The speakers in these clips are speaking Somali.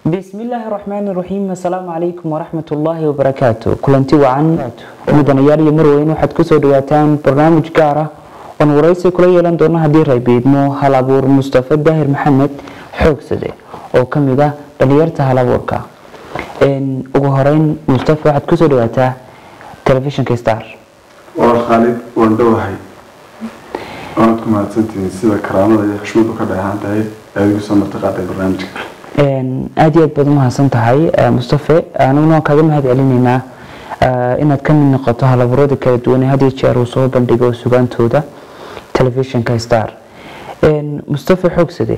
bismillaahi raxmaani raxiim assalaamu calaykum waraxmatullaahi wabarakaatu kulanti wacan mudanayaal iyo marweyn waxaad kusoo dhawaataan barnaamij gaar ah oon waraysi kula yeelan doono haddii raybiidmo hal abuur mustafa daahir maxamed xoogsade oo ka mid ah dhalinyarta hal abuurka ugu horeyn mustafa waxaad kusoo dhawaataa telefishinka star waa khaalid waan dhowahay waanad ku mahadsantihiin sida karaamada iyo xushmadu ka dheehaan tahay aad igu soo martiqaaday barnaamijka aada iyo aad baad umahadsan tahay mustafe aniguna waan kaaga mahad celinaynaa inaad ka mid noqoto halaburada kala duwan ee had iyo jeer uu soo bandhigo sugaantooda telefishinka star mustafe xoogsade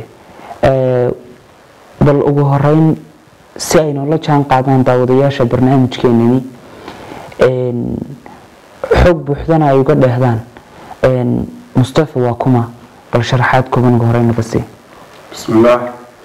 bal ugu horeyn si ay noola jaan qaadaan daawadayaasha barnaamijkeenani xoog buuxdana ay uga dheehdaan mustafe waa kuma bal sharaxaad kooban ugu horeyn naga sii bismillaah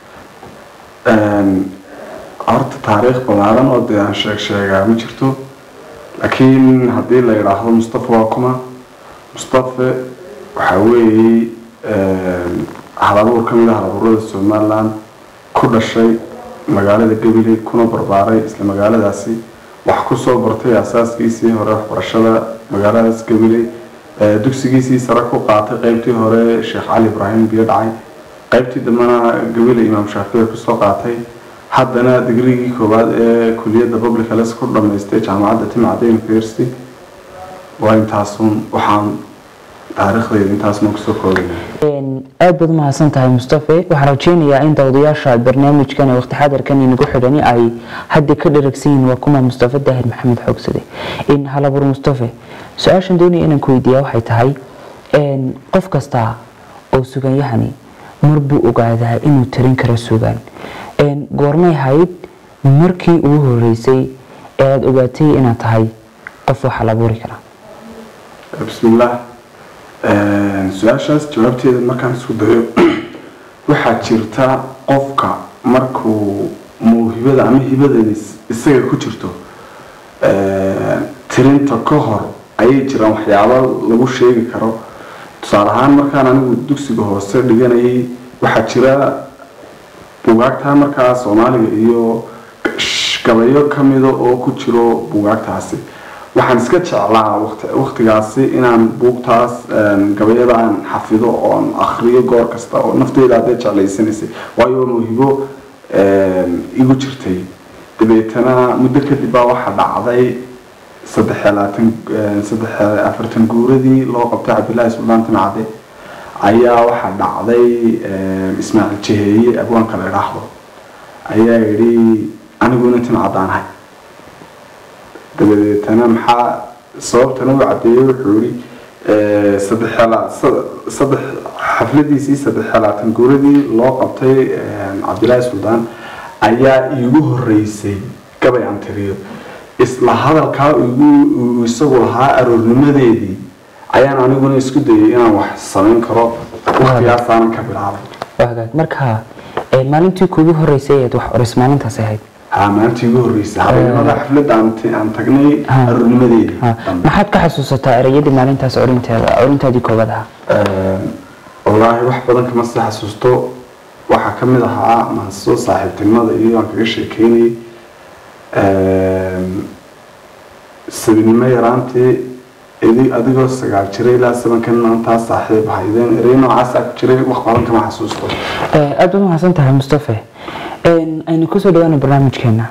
horta taariikh ballaaran oo dee aan sheeg sheegaa ma jirto laakiin haddii la yidhaahdo mustafa waa kuma mustafe waxaa weeye halabuur ka mid ah halabuurada somaliland ku dhashay magaalada gabiley kuna barbaaray isla magaaladaasi wax kusoo bartay asaaskiisii hore waxbarashada magaaladaas gabiley dugsigiisii sare ku qaatay qeybtii hore sheekh cali ibraahim biyo dhacay qaybtii dambena gabile imaam shaafici kusoo qaatay haddana digrigii koowaad ee kuliyadda public health ku dhamaystay jaamacadda timcadda university waa intaasun waxaan taariikhdayda intaasma kusoo koobaya aada baad umahadsan tahay mustafe waxaan rajeynayaa in daawadayaasha barnaamijkan ee waqti xadarkan inagu xidhani ay hadda ka dharagsan yihiin waa kuma mustafe daahir maxamed xoogsade in halabuur mustafe su-aashan doonaya inaan ku weydiiyaa waxay tahay qof kasta oo suganyahani mar buu ogaadaa inuu tarin karo sugaan goormay hayd markii ugu horeysay ee aada ogaatay inaad tahay qof wax halabuuri kara bismillaah su-aashaas jawaabteeda markaan isku dayo waxaa jirta qofka markuu mawhibada ama hibadeeda isaga ku jirto tirinta ka hor ayay jiraan waxyaabo lagu sheegi karo tusaale ahaan markaan anigu dugsiga hoose dhiganayay waxaa jira bugaagta markaa soomaaliga iyo gabayo kamida oo ku jiro bugaagtaasi waxaan iska jeclaa waqtigaasi inaan buugtaas gabayada aan xafido oon akriyo goor kasta oo nafteyda hadday jeclaysanaysay waayo mawhibo igu jirtay dabeetana muddo kadib baa waxaa dhacday saddex labaatan saddex afartan guuradii loo qabtay cabdillaahi suldaan timcade ayaa waxaa dhacday ismaaciil jaheeye abwaanka la idhaahdo ayaa yidhi aniguna timcadaanahay dabadeetana maxaa sababtana u cadeeyey wuxuu yihi saddex xafladiisii saddex labaatan guuradii loo qabtay cabdillaahi suldaan ayaa iigu horeysay gabay aan tiriyo isla hadalkaa igu isagu lahaa aroornimadeedii ayaan aniguna isku dayay inaan wax samayn karo waqtigaasaanan ka bilaabay marka maalintii kuugu horeysay eed wax oris maalintaas ahayd ha maalintii igu horeysay habeenimada xafladda aan tagnay aroornimadeedii maxaad ka xasuusataa ereyadii maalintaas orinteeda orintaadii koobaad ahaa wallaahi wax badan kama sii xasuusto waxaa ka mid ahaa maaso saaxiibtinimada iyo aan kaga sheekeynayay sabinimo yaraantii adigoo sagaal jiray ilaa sabankan maantaa saaxiib haydeen erey noocaasa ku jiray wax badan kama xasuusto aada baad mahadsan tahay mustafe aynu kusoo dhawaana barnaamijkeena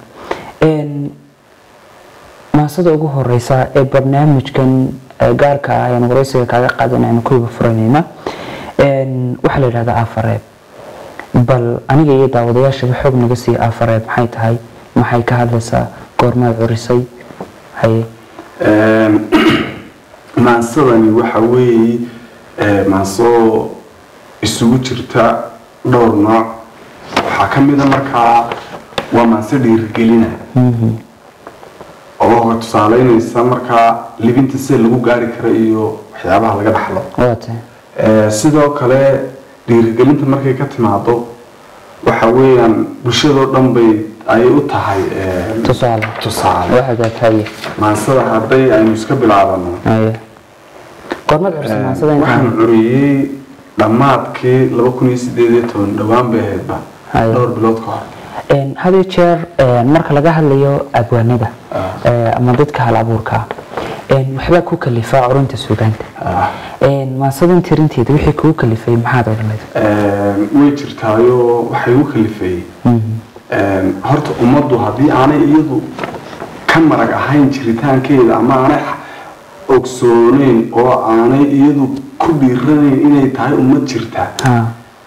maasada ugu horeysa ee barnaamijkan gaarka ah ayaan wareysiga kaaga qaadan aynu kuiba furanayna waxaa la yidhahdaa aafareeb bal aniga iyo daawadayaashaba xoog naga siiya aafareeb maxay tahay maxay ka hadlaysaa goormaad curisay haye maansadani waxa weeye maanso isugu jirta dhowr nooc waxaa ka mida markaa waa maanso dhiirigelina oo tusaaleynaysa markaa libinta sida lagu gaari kara iyo waxyaabaha laga dhaxlo waate sidoo kale dhiirigelinta markay ka timaado waxa weeyaan bulshadoo dhan bay ayay u tahay tusaale tusaale waxagaataye maansada hadday aynu iska bilaabano haye goormaad curisay maasada waxaan intaan curiyey dhammaadkii laba kun iyo sideed iyo toban dhowaan bay ahaydba Haye. dhowr bilood ka hor Een, had iyo jeer een, marka laga hadlayo abwaanada ee, ama dadka hal abuurka ah een, waxbaa ku kalifaa curunta suugaanta Ah. Een, maasadan tirinteeda wixii kugu kalifay maxaad odhanaysa Een, way jirtaayo waxay u kalifeeyey Een, horta ummaddu haddii aanay iyadu ka marag ahayn jiritaankeeda ama aanay ogsooneyn oo aanay iyadu ku dhiiranayn inay tahay ummad jirta ha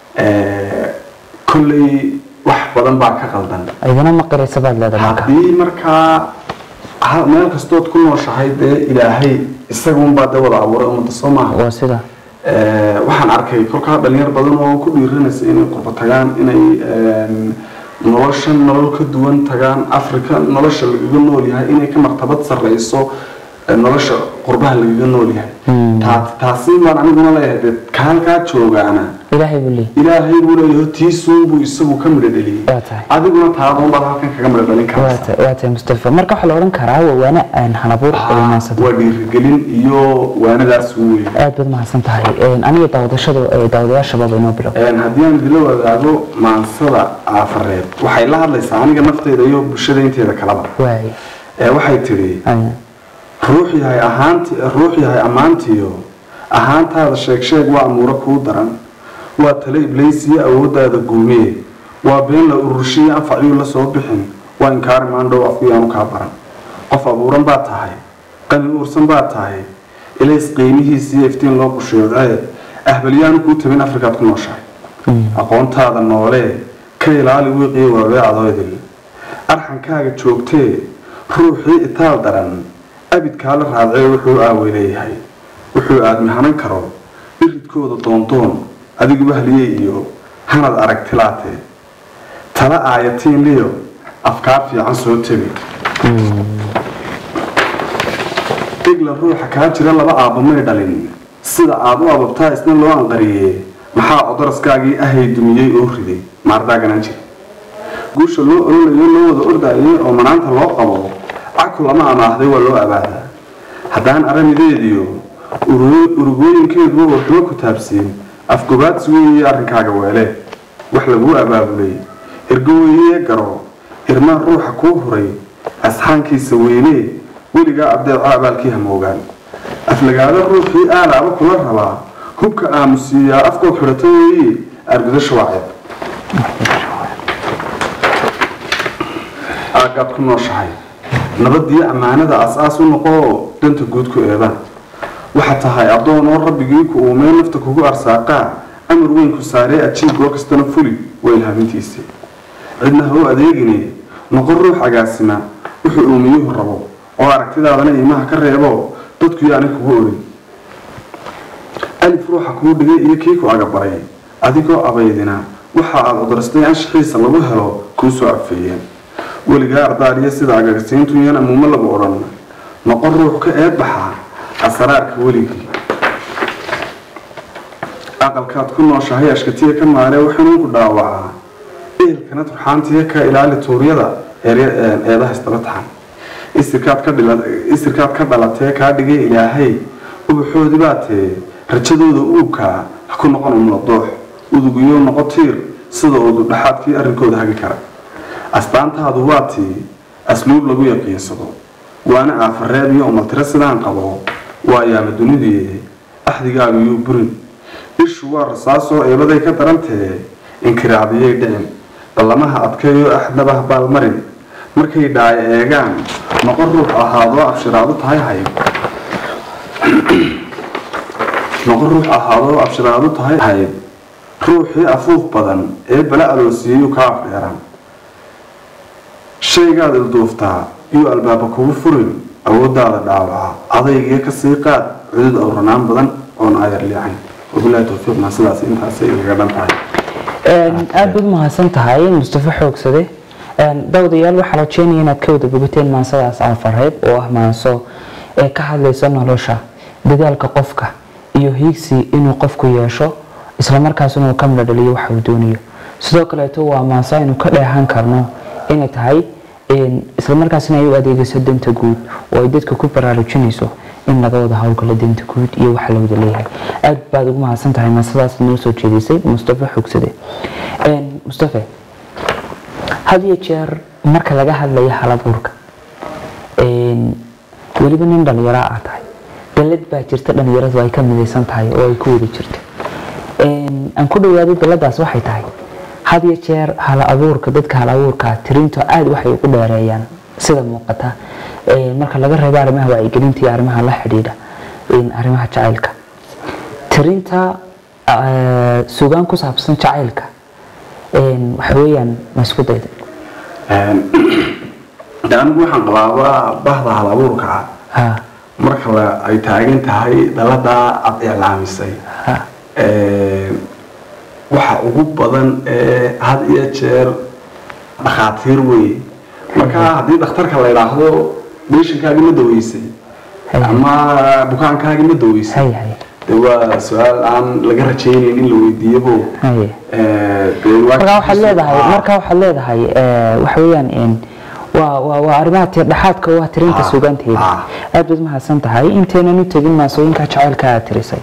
Ee, kolley wax badan baa ka qaldan idana ma qiraysa baad leedahay marka haddii markaa ha- meel kastood ku nooshahay dee ilaahay isagunbaa dee wada abuuray ummadda soo maaha waa sida Ee, waxaan arkay kolkaa dhalinyar badan oo ku dhiiranaysa inay qurbo tagaan inay een, noloshan nolol ka duwan tagaan afrika nolosha lagaga nool yahay inay ka martabad sarreyso ee, nolosha qurbaha lagaga nool yahay Taa- taasi baan aniguna leeyahay dee ka halkaa joogaana ilaahay buu leeyahay ilaahay buu leeyahay tiisuun buu isagu ka midho dheliyey Waa tahay. adiguna taadoon baad halkan kaga midho dhalin waa karaysa tahay waa tahay mustafa marka waxaa la odhan karaa waa waana aan hal abuur iyo maansada waa dhiirigelin iyo waanadaas weyn aad baad mahadsan tahay Een, aniga daawadashada ee daawadayaashababa inoo bilow Een, haddii aan idila wadaago maansada aafareed waxay la hadlaysaa aniga nafteyda iyo bulshada inteeda kalaba waay ee waxay tidhi Aya. ruux yahay ahaanti ruux yahay ammaantiyo ahaantaada sheeg sheeg waa amuuro kuu daran waa tale ibleysiyo awooddaada guumiye waa been la ururshiyo anfacyuu la soo bixin waa inkaari maandhow afkuyaanu kaa baran qof abuuran baad tahay qani uursan baad tahay ilays qiimihiisiyo iftiin loo qusheecee ahbalyaanu kuu tabin afrikaad ku nooshahay aqoontaada noolee ka ilaali wiiqiyo waabeecadooydil arxankaaga joogtee ruuxii itaal daran abidkaa la raadcee wuxuu aawey leeyahay wuxuu aadmi hanan karo iridkooda doondoon adigu wahliyey iyo hanad aragtilaatee tala aayatiin liyo afkaar fiican soo tebi igla ruuxa kaa jira laba aabba may dhalin sida aad u ababtaa isna loo anqariyee maxaa odaraskaagii ahay dumiyey oo riday maardaaganaan jira guusha loo ololayo loo wada ordayay oo manaanta loo qabo caku lama amaahday waa loo abaadaa haddaan aramideediyo urugooyinkeeduba waxba ku taabsiin afgobaadsi weeye arrinkaaga weele wax laguu abaabulay ergoweye garo irmaan ruuxa kuu huray asxaankiisa weynee weligaa abdeeco abaalkii hamoogaan aflagaado ruuxii aalaaba kula rabaa hubka aamusiiyaa afkood xidhato weeye argudasha waa ceeb aagaad ku nooshahay nabadiyo ammaanada as-aas u noqoo danta guud ku eedaan waxaa tahay addoon oo rabbigii ku uumee nafta kugu arsaaqaa amar weyn ku saaree ajiib goor kastana fuli waa ilhaamintiisii cidna ha u adeegine noqon ruux agaasima wuxuu uumiyuhu rabo oo aragtidaadana iimaha ka reebo dadku yaani kugu odhin alif ruuxa kuu dhigay iyo kii ku agabaray adigoo abaydina waxa aad odarastay anshaxiisa lagu helo kuu soo afeeyeen weligaa ardaariya sida agagasiintuyan amuumo lagu odhan noqon ruux ka eedbaxa asraarka weligii aqalkaad ku nooshahay ashkatiya ka maaree waxanuun ku dhaawacaa ehelkana turxaantiya ka ilaali tuuryada eedaha isdaba taxan isirkaad ka dhalatee kaa dhigay ilaahay ubaxoodii baa tee rajadooda uubkaa ha ku noqon umladoox udugiyo noqo tiir sida udu dhaxaadkii arrinkooda hagi kara astaantaadu waa tii asluub lagu yaqiinsado waana aafareeb iyo umaltiro sidaan qabo waa yaama dunidii axdigaagu yuu burin ishu waa rasaasoo eebaday ka darantee inkiraadiyay dhicin ballamaha adkeeyo axdnaba baalmarin markay dhaayo eegaan noqon ruux ahaadoo abshiraadu tahay hayb noqon ruux ahaadoo abshiraadu tahay hayb ruuxii afuuf badan ee bala aloosiiyeyuu ka afdheeraan shaygaad ilduuftaa yuu albaaba kugu furin awooddaada dhaawaca adaygiyo kasii qaad cudud awranaan badan oon aayar liicayn wabilahi towfiiqna sidaas intaasay igaga dhan tahay aada baad mahadsan tahay mustafa xoogsade dawdayaal waxaa rajeenaya inaad ka wada bogateen maansadaas aafareed oo ah maanso ee ka hadlaysa nolosha dadaalka qofka iyo hiigsi inuu qofku yeesho islamarkaasina uu ka midho dhaliyo waxa uu doonayo sidoo kaleeto waa maanso aynu ka dheehan karno inay tahay islamarkaasina ay u adeegayso danta guud oo ay dadka ku baraarujinayso in laga wada howlgalo danta guud iyo waxa la wada leeyahay aada baad ugu mahadsan tahay maasadaas noo soo jeedisay mustafa xogsade mustafe had iyo jeer marka laga hadlayo halabuurka weliba nin dhalinyaro aa tahay dalad baa jirta dhalinyaradu ay ka midaysan tahay oo ay ku wada jirto aan ku dhawaaday daladaas waxay tahay had iyo jeer hala abuurka dadka hala abuurka tirinto aada waxay ugu dheereeyaan sida muuqata marka laga reebo arrimaha wacyigelinta iyo arrimaha la xidhiidha arrimaha jacaylka tirinta sugaan ku saabsan jacaylka waxa weeyaan ma isku dayda de anigu waxaan qabaaba bahda hal abuurka ah marka ay taagan tahay daladaa aada iclaamisay waxa ugu badan ee had iyo jeer dhakhaatiir weye marka haddii dhakhtarka la idhaahdo beeshankaagi ma daweysay ama bukaankaagi ma daweysay de waa su-aal aan laga rajaynayn in la weydiiyabo marka waxaad leedahay marka waxaad leedahay waxa weeyaan waa waa waa arrimaha tirdhexaadka waa tirinta sugaanteeda aad baad mahadsan tahay intaynan u tegin maasooyinka jacaylka aad tirisay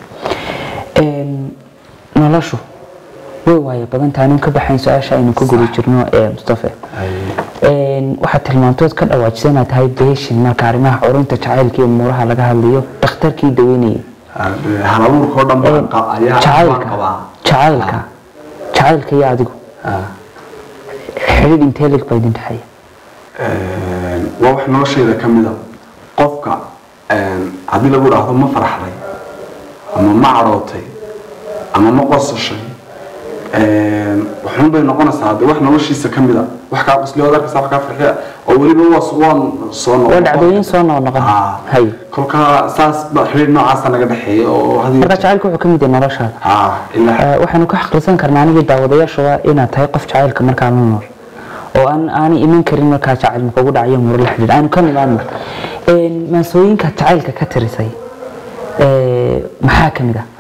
noloshu way waayo badan tahay nin ka baxayn su-aasha aynu ku guda jirno ee mustafe waxaad tilmaantood ka dhawaajisa inaad tahay beeshin marka arrimaha curinta jacaylka iyo umuuraha laga hadlayo dhakhtarkii daweynayay halabuurkao dhan jacaylka jacaylka jacaylka iyo adigu xidhiidh intee lig baa idin dhexeeya waa wax noloshayda ka mida qofka haddii lagu dhaahdo ma faraxday ama ma cadhootay ama ma qosashay waxun bay noqonaysaa de wax noloshiisa ka mida wax kaa qosliyood arkaysa wax kaa farxiya oo weliba waa waan soo waa dhacdooyin soo noqnoqon hay kolkaa saas ba xiriir noocaasa naga dhexeeya oo marka jacaylka wuxuu ka mid yahay noloshaada waxaanu ka xaqrisan karnaa anigii daawadayaashuba inaad tahay qof jacaylka markaa la nool oo aan aanay iman karin markaa jacayl makugu dhacayo muro la xidhiidh aanu ka nimaadno maasooyinka jacaylka ka tirisay maxaa ka mid ah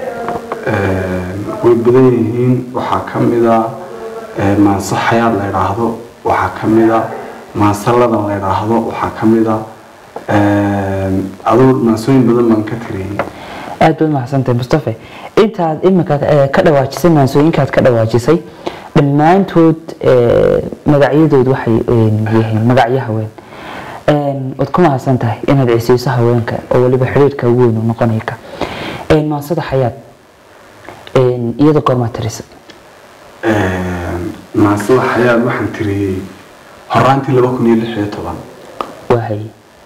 way badan yihiin waxaa ka mida maanso xayaad la idhaahdo waxaa ka mida maanso ladan la idhaahdo waxaa ka mida aduu maansooyin badan baan ka tiriyey aad baad mahadsantahay mustafe intaad iminka ka dhawaajisay maansooyinkaad ka dhawaajisay dhammaantood magacyadood waxay yihiin magacyo haween waad ku mahadsan tahay inaad cisiiso haweenka oo weliba xiriirka weyn u noqonayka maansada xayaad iyada goormaa tirisa maansada xayaad waxaan tiriyey horaantii laba kun iyo lix iyo toban wahay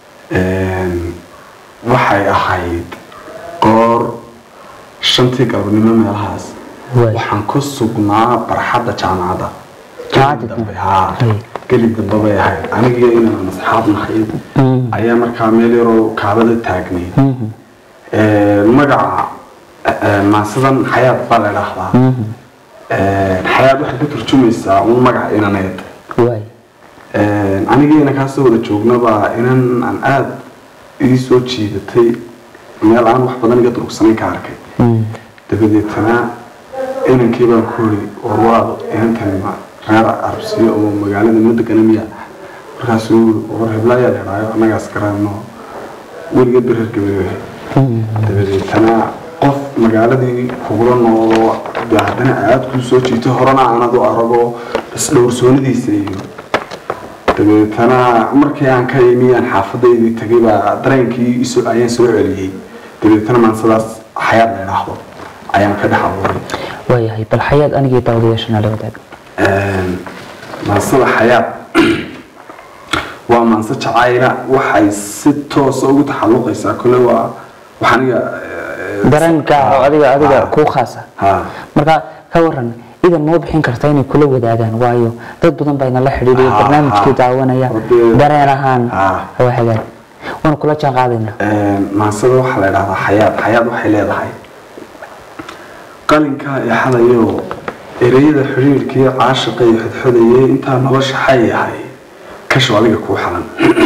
waxay ahayd goor shantii galabnimo meelahaas waxaan ku sugnaa barxadda jaamacadda dambe haa geli dambe bay ahayd anigiyo inaan asxaab nahayd ayaa markaa meel yaroo kaabada taagnay magaca maansadan xayaad baa la idhaahdaa xayaad waxay ka turjumaysaa un magaca inaneed anigii inankaasoo wada joognaba inan aan aada ii soo jiidatay meel aan wax badan iga durugsanayn ka arkay dabadeetana inankii baan ku hori warwaad inankan reer arabsiyo oo magaalada noo degana miya markaasuu war heblaayaa la idhaayo annagaas garanno weligeed ba reer gabeeyahay dabadeetana qof magaaladii kugula noolo de haddana aada kuu soo jiito horena aanad u arago isdhowrsoonidiisa iyo dabeetana markii aan ka imi aan xaafadaydii tagay baa dareenkii ayaan soo celiyey dabeetana maansadaas xayaad la idhaahdo ayaan ka dhex abuuray waayahay bal xayaad anigii daawadayaashana la wadaag maansada xayaad waa maanse jacayla waxay si toosa ugu taxalluqaysaa kole waa wax aniga dareen gaar oo adiga adiga kuu khaasa marka ka waran idan moo bixin karta inay kula wadaagaan waayo dad badan baa inala xidhiidhiyo barnaamijkii daawanaya dareen ahaan waa hagaag waana kula jaan qaadaynaa maansada waxaa la idhahdaa xayaad xayaad waxay leedahay qalinkaa exadayo ereyada xidhiirkii caashiqa iyo xodxodayay intaa nolosha xay yahay kasho adiga kuu xalan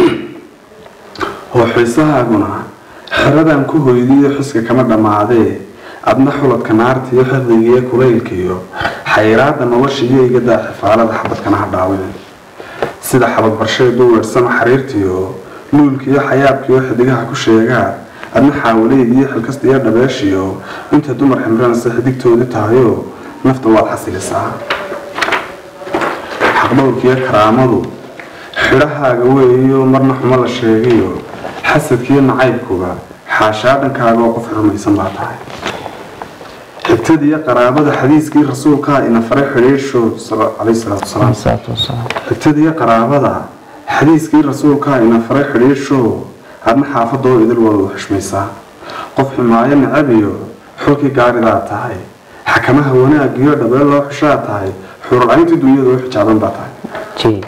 oo xiisahaaguna xeradan ku hoydiyo xuska kama dhammaadee adna xuladka naarta iyo xirdigiiyo kulaylkiiyo xayiraada nolosha iyo igadaa xifaalada xabadkana ha dhaawin sida xabadbarsheedu weersama xariirtiyo luulkiiyo xayaabkiiyo xidigaha ku sheegaa adna xaawaleydiiyo xilkasta iyo dhabeeshiyo inta dumar ximranaysa xidigtoodi tahayo nafta waad xasilisaa xaqdhowrkiiyo karaamadu xidhahaaga weeyo marna xumo la sheegayo xasadkiiyo nacaybkuba xaashaa dhankaaga oo qof rumaysan baa tahay xigtadiiyo qaraabada xadiiskii rasuulkaa ina faray xidhiidhshood calayhi salaatu wasalaam salaatu wasalaam xigtadiiyo qaraabada xadiiskii rasuulkaa ina faray xidhiidhshoo adna xaafadoo idil wada xushmaysaa qof xumaayo nacabiyo xulkii gaaridaa tahay xakamaha wanaagiyo dhabeel loo xushaa tahay xururcayntii dunyada u xijaaban baa tahay jee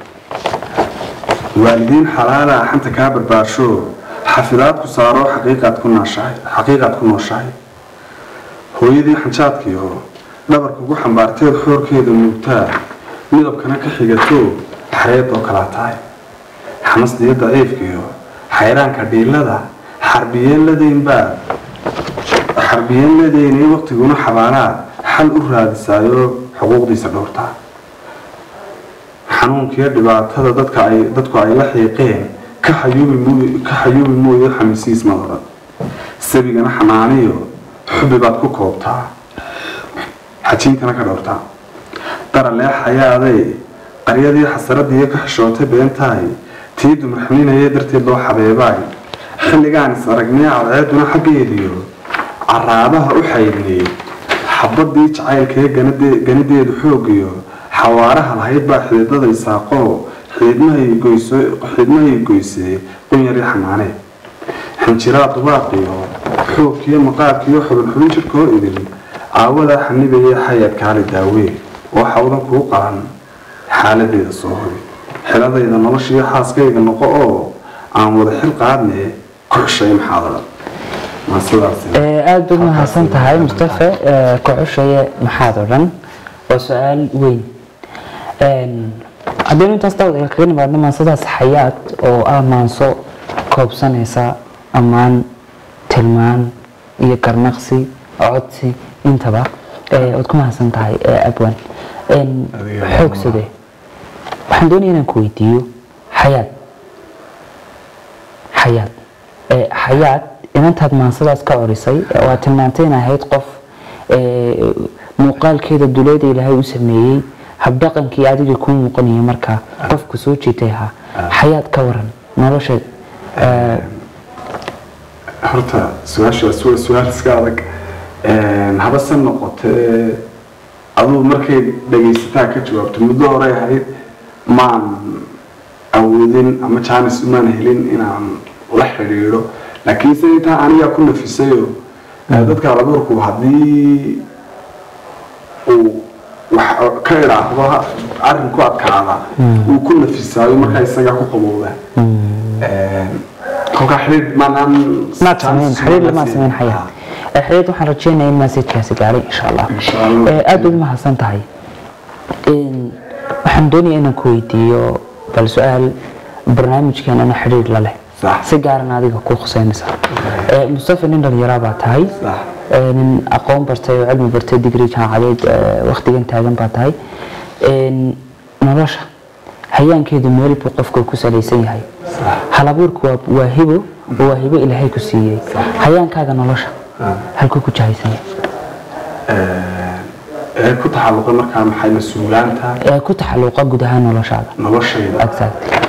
waalidiin xalaala xanta kaa barbaarsho xafidaad ku saaro xaqiiqaad ku nooshahay xaqiiqaad ku nooshahay hooyadii xanjaadkiyo dhabarka ugu xambaarteed xoorkeeda nuugtaa midabkana ka xigato xareed oo kalaa tahay xamasdiyo daciifkiyo xayraanka dhiilada xarbiyeen ladaynbaa xarbiyeen ladaynay waqtiguna xabaalaad xal u raadisaayo xuquuqdiisa dhowrtaa xanuunkiyo dhibaatada dadka ay dadku ay la xiiqeen ka xayuubi mooy ka xayuubi mooyo xamisiis madadan sabigana xanaaniyo xubbi baad ku koobtaa xajiintana ka dhowrtaa daralee xayaaday qaryadii xasaradii ka xishootay beentahay tii dumar xaninaya darteed loo xabeebaay xilligaan is aragnay cadceeduna xaggeediyo caraabaha u xaydnay xabadii jacaylkee ganideedu xoogiyo xawaaraha lahayd baa xididada isaaqoo xiidmahay goysee qunyari xanaanee xinjiraa dubaaqiyo xoogkiyo maqaarkiyo xubinxubin jirkoo idin caawadaa xanibaya xayaad kaali daawee oo xawdan kuu qalan xaaladeeda soo hoy xiladayda noloshiiyo xaaskayga noqo oo aan wada xil qaadne ku xushay maxaadada maa sidaas aada baad mahadsan tahay mustafe kuxushaye maxaad odhan waa su-aal weyn haddaynu intaas daawad kaga nimaadno maansadaas xayaad oo ah maanso koobsanaysa ammaan tilmaan iyo garnaqsi codsi intaba waad ku mahadsan tahay abwan xoogsade waxaan doonaya inaan ku weydiiyo xayaad xayaad xayaad inantaad maansadaas ka corisay waa tilmaantay in ahayd qof muuqaalkeeda duleeda ilaahay u sameeyey habdhaqankii adiga kuu muuqanaya markaa qofku soo jiitay ahaa xayaad ka waran nolosha horta su-aashaas waa su-aal iska adag habase noqotee aduu markay dhagaysataa ka jawaabto muddo horey ahayd maan awoodin ama jaanis umaan helin inaan la xidhiidho laakiinse intaa anigaa ku nafisayo dadka alabuurku haddii uu wax ka idhaahdo arrin ku adkaada uu ku nafisaayo markaa isagaa ku qabowda kolkaa xidhiidh maanaan maad sameyn xiriir lama sameyn xayaa xiriid waxaan rajeynayaa in maasajkaasi gaaray insha allah Insha Allah. aad baad mahadsan tahay waxaan doonayaa inaan ku weydiiyo bal su-aal barnaamijkeenana xidhiir la leh Sax. si gaaran adiga ku khuseynaysa mustafa nin dhalinyaraa baa tahay Sax. Ee, nin aqoon bartay oo cilmi bartay digri jaamacadeed ee, waqtigan taagan baa tahay Een, nolosha hayaankeedu meel buu qofka ku salaysan yahay halabuurku waa, waa hibo oo waa hibo ilaahay ku siiyey hayaankaaga nolosha halkuu ku jahaysan yahay ee ku taxalluqay markaa maxay mas-uulaanta ee ku taxalluqa guud ahaan noloshaada noloshayda exactly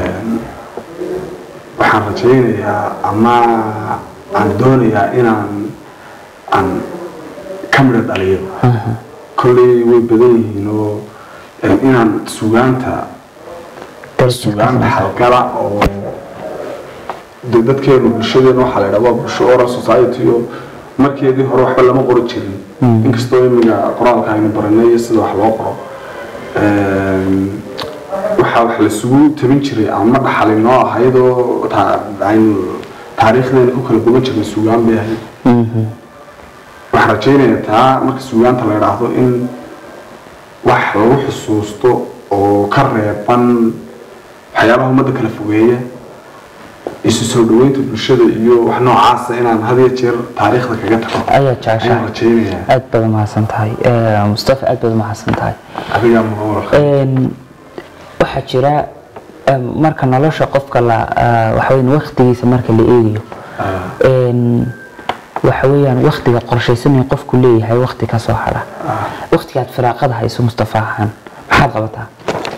waxaan rajaynayaa ama aan doonayaa inaan aan ka midho dhaliyo kolley way badan yihiin oo eh, inaan sugaanta sugaan xalgala oo de dadkeenu bulshadeenu waxaa la idhaha waa bulsho oral society oo markeedii hore waxba lama qori jirin inkastoo imiga qoraalka aynu baranay iyo sida wax loo qoro Een, waxaa wax lasugu tabin jiray ama dhaxali noo ahaydoo ta- aynu taariikhdeena ku kala duwan jirnay sugaan bay ahayd waxaan rajaynayaa taa marka sugaanta la idhaahdo in wax lagu xusuusto oo ka reeban waxyaabaha ummadda kala fogeeya isu soo dhaweynta bulshada iyo wax noocaasa inaan had iyo jeer taariikhda kaga tago ayaa ayaan jeceshahay rajaynayaa aad baad umahadsan tahay Ee, mustafa aad baad umahadsan tahay adigaa muqawalka Een, waxaa jira em, marka nolosha qofka la ah, waxa weyn waqtigiisa marka la eegayo Een, waxa weeyaan waqtiga qorshaysan ee qofku leeyahay waqti ka soo hara waqtigaad firaaqada hayso mustafa ahaan maxaad qabataa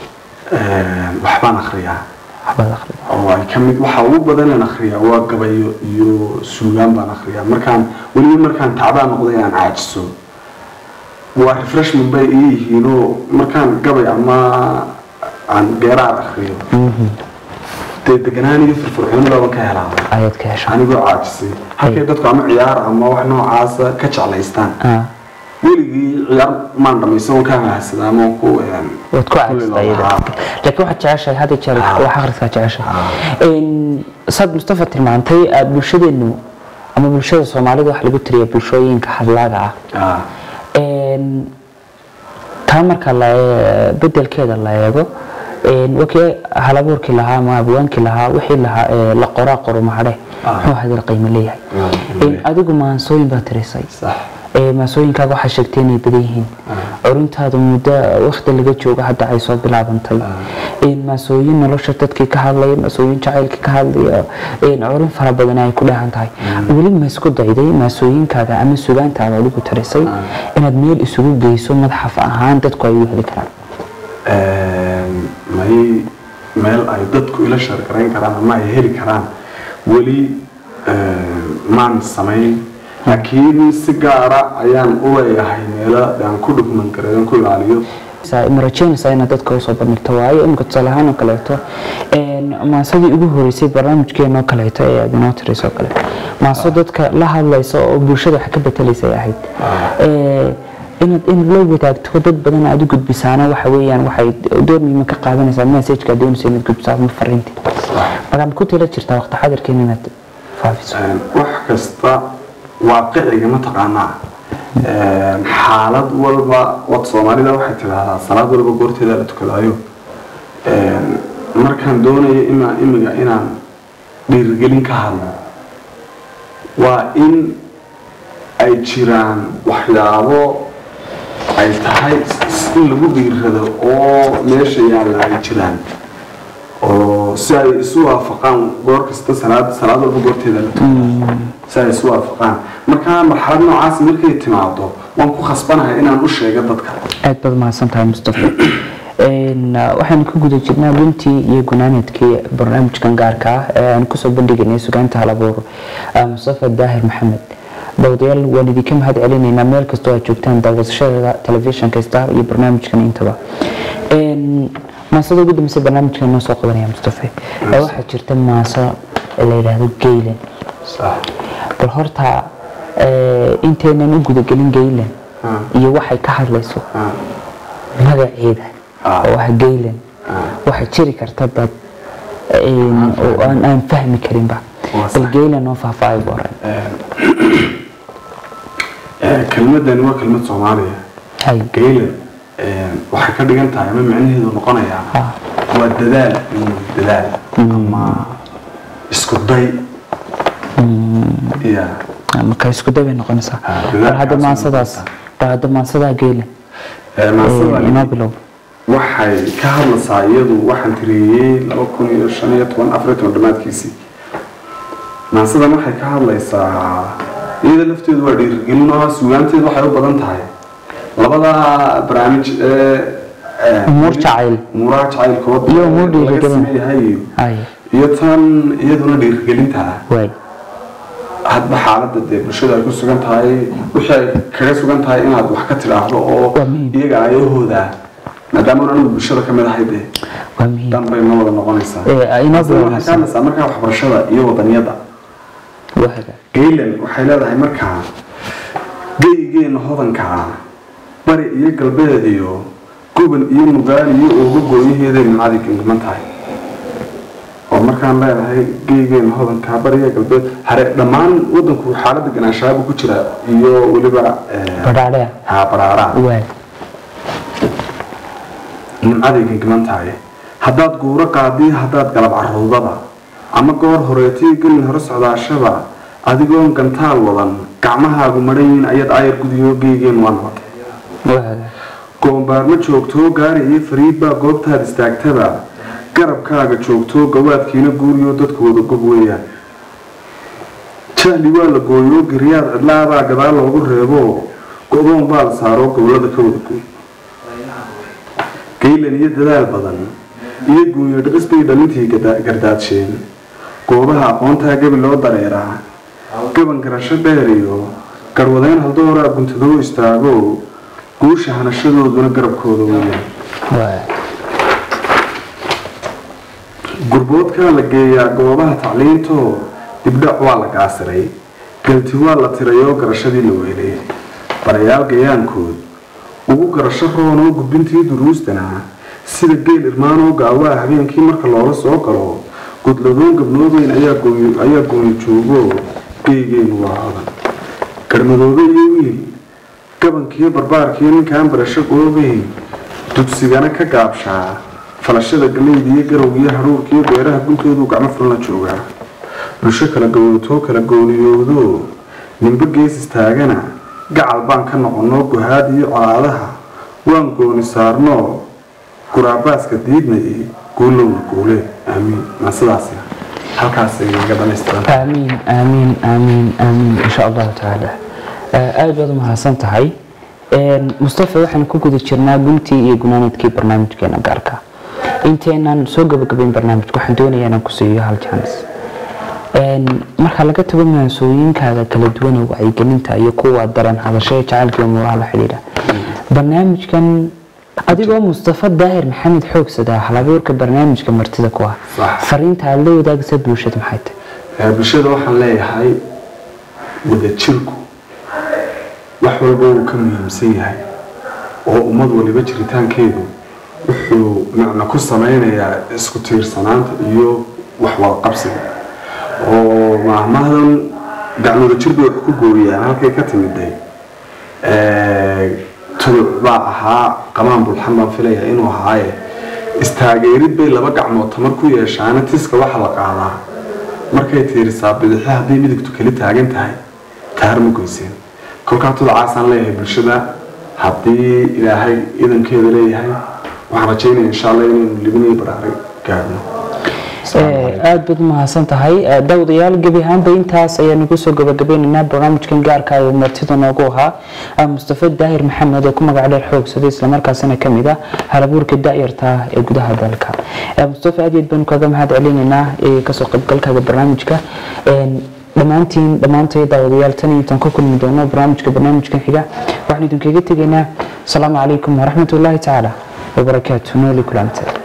waxbaan akriyaa waxbaad akhridaa oo ay ka mid waxa ugu badanaan akhriyaa waa gabayo iyo suugaan baan akhriyaa markaan weliba markaan tacbaan noqday aan caajiso waa refreshment bay ii yihiinoo markaan gabay ama aan geeraar akhriyo dee deganaan iyo firfircooni baaban ka helaa ayaad ka heshaa anigoo caajisay halkay dadku ama ciyaar ama wax noocaasa ka jeclaystaan Ah, weligii ciyaar maan dhamaysan oo kaa mahadsadaa ama ku waad ku caajistaa iyada laakiin waxaad jeceshahay hadda jeer wax akhriska jeceshahay Een, saad mustafa tilmaantay ah, bulshadeenu ama bulshada soomaalida waxa lagu tiriya bulshooyinka hadlaaga ah Een, taa marka la ee- bedelkeeda la eego een, wakii halabuurkii lahaa ama abwaankii lahaa wixii lahaa ee la qoraa qoro mahadhe Ah. muxuu hadal qiimo leeyahay Ah, Een, adigu maansooyin baad tirisay sax ee maasooyinkaaga waxaa sheegtay inay badan yihiin curintaada muddo waqti laga joogo hadda ay soo bilaabantay Een, maasooyin nolosha dadkii ka hadlaya maasooyin jacaylka ka hadlaya een, curin fara badan ay ku dheehan tahay weli ma isku dayday maasooyinkaaga ama sugaantaada adigu tirisay inaad meel isugu geyso madaxaf ahaan dadku ay u heli karaan may meel ay dadku ila shargarayn karaan ama ay heli karaan weli maan samayn laakiin si gaara ayaan u leeyahay meelo aan ku dhugman kareedan ku ilaaliyo ma rajeynaysaa inaad dadka usoo bandhigto waayo imika tusaale ahaan oo kaleeto een, maasadii ugu horeysay barnaamijkeena oo kaleeto ee aad inoo tiraysoo oo kale maaso dadka la hadlaysa oo bulshada wax ka betelaysa ay ahayd Ee, inaad in la wadaagto dad badan aad u gudbisaana waxa weeyaan waxay door muhiima ka qaadanaysaa messageka aad doonaysa inaad gudbiso ama fariintii markaa ku tila jirtaa waqti xadirkeena inaad faafiso wax kasta waaqiciga mataqaanaa xaalad walba wad soomaalida waxay tidhaahdaa salaad walba goorteeda la tukadaayo markaan doonayo ima imiga inaan dhiirigelin ka hadlo waa in ay jiraan waxyaabo ay tahay in lagu dhiirado oo meesha yaalla ay jiraan oo si ay isu waafaqaan goor kasta salaad salaad walba goorteeda la tukado si ay isu waafaqaan markaa marxalad noocaas markay timaado waan ku khasbanahay inaan u sheego dadka aad baad mahadsan tahay mustafa Een, uh, waxaan ku guda jirnaa guntii iyo gunaanadkii barnaamijkan gaarka ah ee aan kusoo bandhigaynay sugaanta halabuur uh, mustafa daahir maxamed dawadayaal waan idinka mahad celinaynaa meel kastoo aad joogtaan daawasashada telefishinka star iyo barnaamijkan intaba Een, maasada ugu dambeysay barnaamijkan noo soo qabanaya mustafa ee waxaa jirta maaso la yidhaahdo geylan bal horta ee, intaynan u gudagelin geylan Ah. iyo waxay ka hadlayso Ah, magaceeda Ah. oo ah geylan waxay jiri karta bad een, oo aan aan fahmi karinba Waa bal sax. geylan oo faahfaahay bu oran eh, kelmadani waa kelmad soomaaliya hay geylan waxay ka dhigan tahay ama micnaheedu noqonayaa Ah. waa dadaal mm, dadaal ama isku day ya marka isku dabay noqonaysaa Ah, bal hadda dadaalkaas maansadaas bal hadda maansadaa geylan Eh, ee, maasadani inoo bilow waxay ka hadlaysaa iyadu waxaan tiriyey laba kun iyo shan iyo toban afar iyo toban dhammaadkiisii maasadan waxay ka hadlaysaa iyada lafteedu waa dhiirigelin oo sugaanteedu waxay u badan tahay labada barnaamij ee ee, Umuur jacayl. umuuraha jacaylkood Iyo umuur laga dhiirigelin. sameeyahay iyo- hay iyo tan iyaduna dhiirigelinta ah waay hadba xaaladda dee bulshada ay ku sugan tahay wixii ay kaga sugan tahay inaad wax ka tidhaahdo oo Waa muhiim. iyaga ayahooda maadaama anigu bulshada ka mid ahay dee waa muhiim dan bay ma wada noqonaysaa Ee, inoo Taasina waxay bilowmaysaa. ka hadlaysaa markaa waxbarashada iyo wadaniyada waa haga gaylan waxay leedahay markaa geygeena hodanka ah bari iyo galbeed iyo gobol iyo mugaal iyo ooga gooyaheeday nimcadii gangaman tahay oo markaan leedahay geygeena hodanka bari iyo galbeed hare dhammaan wadanku xaaladda ganaanshaaba ku jira iyo weliba eh, badhaadhea haa baraaraa waay nimcaday gangaman tahay haddaad guuro qaadii haddaad galab caruudaba ama goor horeetii gelin hore socdaashaba adigoon gantaal wadan gacmahaagu madhayin ayaad aayar gudiyo geygeen waa nabad waa haga goombaarma joogtoo gaari iyo fariidbaa goobtaad istaagtaba garabkaaga joogtoo gawaadkiina guuriyo dadku wada gob weeyaan jahli waa la gooyoo giryaad cidlaabaa gadaal loogu reebo godoon baa la saaroo gobolada ka wada gooy gaylan iyo dadaal badan iyo guunyo dhiqis bay dhalintii gada- gardaadsheen goobaha aqoontaa gebi loo dareeraa gaban garasho dheer iyo garwadeyn haldooraa guntadoo istaago guusha hanashadooduna garabkooda weeyaan waa gurboodkaa la geeyaa goobaha tacliintoo dibdhac waa la gaasiray galti waa la tirayoo garashadii la weelay barayaal gayaankood ugu garasho roonoo gudbintii duruustana sida geel irmaanoo gaawaa habeenkii marka loola soo galo gudladoon gabnoobeyn ayaa gooy- ayaa gooni joogo geygeennu waa hodan garmadoobe iyo wiil gabankiiyo barbaarkiiyo ninkaan barasho goobeyn dugsigana ka gaabshaa falashada galeyda iyo garowgiyo hadhuurkiiyo beeraha guntoodu gacmo fulna joogaa bulsho kala gowotoo kala gooniyoodo ninba gees istaagana gacal baan ka noqonoo guhaad iyo colaadaha waan gooni saarnoo guraabaaska diidnay guulowna guule aamiin maa sidaasi halkaasay iga dhamaystiran aamiin aamiin aamiin aamiin insha allahu tacaala Eh, aad baad u mahadsan tahay Een, mustafa waxaan ku guda jirnaa guntii iyo gunaanadkii barnaamijkeena gaarka inteenaan soo gabagabayn barnaamijka waxaan doonayaa inaan ku siiyo hal jaanis Een, marka laga tago maansooyinkaaga kala duwan ee wacyigelinta iyo kuwa daran hadashada jacaylka iyo muuraha la xidhiidha barnaamijkan adigoo mustafa daahir maxamed xoogsada halabuurka barnaamijka martida ku ah Sax. fariinta aad la wadaagaysa bulshada maxay tahay Ee, bulshada waxaan leeyahay wadajirku wax walba wuu ka muhiimsan yahay oo ummad waliba jiritaankeedu wuxuu macno ku sameynayaa isku tiirsanaanta iyo wax wada qabsiga oo maahmahdan gacmooda jir bay wax ku gooyaan halkay ka timiday Ee, tuduc baa ahaa qamaan bulxan baan filaya inuu ahaaye istaageerid bay laba gacmood tamar ku yeeshaana tiska waxa la qaadaa markay tiirisaa bidixo hadday midigtu kali taagan tahay taar ma goyseen kolkaa tudacaasaan leeyahay bulshada haddii ilaahay idankeeda leeyahay waxaan rajaynaya insha allah inaynu libiniyo baraaray gaadhno aad baad umahadsan tahay dawdayaal gebi ahaanba intaas ayaan ugu soo gabagabeynaynaa barnaamijkan gaarka ee martida noogu ahaa mustafa daahir maxamed oo ku magac dheer xoogsada islamarkaasina kamid ah halabuurka da'yarta ee gudaha dalka mustafa aad iyo aad baanu kaga mahad celinaynaa kasoo qaybgalkaaga barnaamijka dhammaantiin dhammaantay daawadayaal tan iyo intaan ku kulmi doono barnaamijka barnaamijkan xiga waxaan idinkaga tegaynaa asalaamu calaykum waraxmatullaahi tacaala wabarakaatu nooli kulante